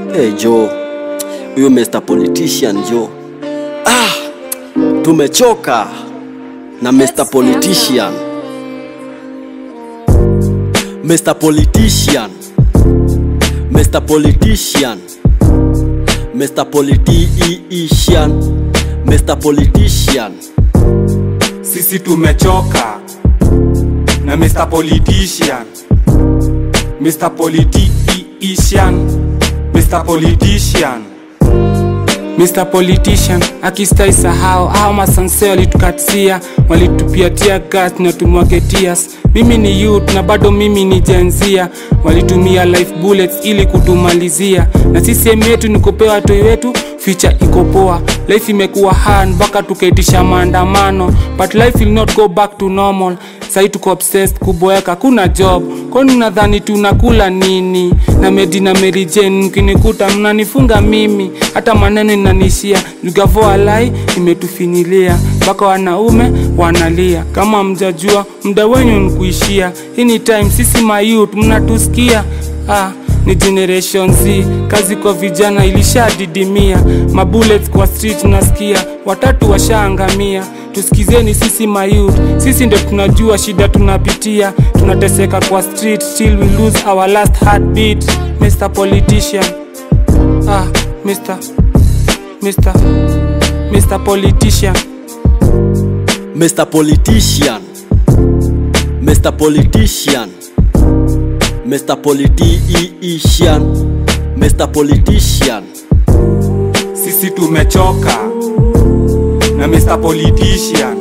Hey Joe, huyu Mr. Politician Joe. Ah, tumechoka na Mr. Politician. Mr. Politician. Mr. Politician. Mr. Politician. Mr. Politician. Sisi tumechoka na Mr. Politician. Mr. Politician. Mr. Politician. Mr. Politician akistai sahau au masanse walitukatia walitupia tia gas na tumwage tears. Mimi ni youth na bado mimi ni jenzia, walitumia life bullets ili kutumalizia, na CCM yetu ni kupewa watoi wetu future iko poa. Life imekuwa hard mpaka tukaitisha maandamano, but life will not go back to normal. Sai tuko obsessed kuboeka, kuna job. Kwani nadhani tunakula nini? Na Medi na Mary Jane mkinikuta mnanifunga mimi, hata maneno inanishia. Jugavo alai imetufinilia, mpaka wanaume wanalia. Kama mjajua muda wenyu ni kuishia. Hii ni time, sisi mayouth mnatusikia ah ni generation Z, kazi kwa vijana ilishadidimia, mabullets kwa street nasikia, watatu washaangamia. Tusikizeni sisi mayouth, sisi ndo tunajua shida tunapitia, tunateseka kwa street, still we lose our last heartbeat. Mr. Politician, ah, Mr. Mr. Mr. Politician. Mr. Politician. Mr. Politician. Mr. Politician. Mr. Politician. Sisi tumechoka na Mr. Politician.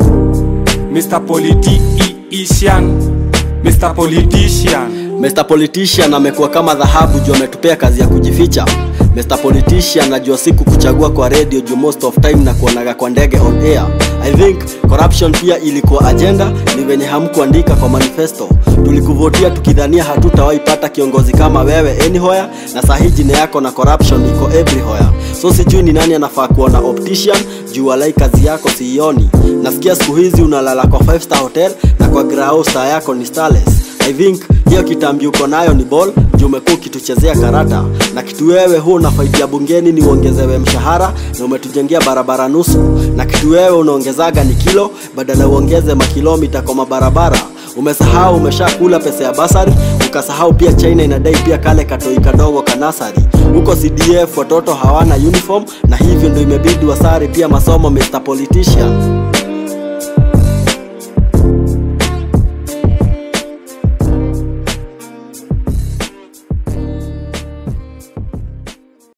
Mr. Politician. Mr. Politician. Mr. Politician amekuwa kama dhahabu juu ametupea kazi ya kujificha. Mr. Politician najua siku kuchagua kwa radio juu most of time na kuonaga kwa ndege on air. I think corruption pia ilikuwa agenda, ni venye hamkuandika kwa manifesto. Tulikuvotia tukidhania hatutawahi pata kiongozi kama wewe anywhere, na sahi jina yako na corruption iko everywhere. So sijui ni nani anafaa kuona optician juu walai kazi yako siioni. Nasikia siku hizi unalala kwa 5 star hotel na kwa grao star yako ni starless. I think hiyo kitambi uko nayo ni ball juu umekuwa ukituchezea karata na kitu wewe huu unafaidia bungeni ni uongezewe mshahara na umetujengea barabara nusu na kitu wewe unaongezaga ni kilo badala uongeze makilomita kwa mabarabara umesahau umeshakula pesa ya basari ukasahau pia china inadai pia kale katoi kadogo kanasari huko cdf watoto hawana uniform na hivyo ndo imebidi wasari pia masomo mr politician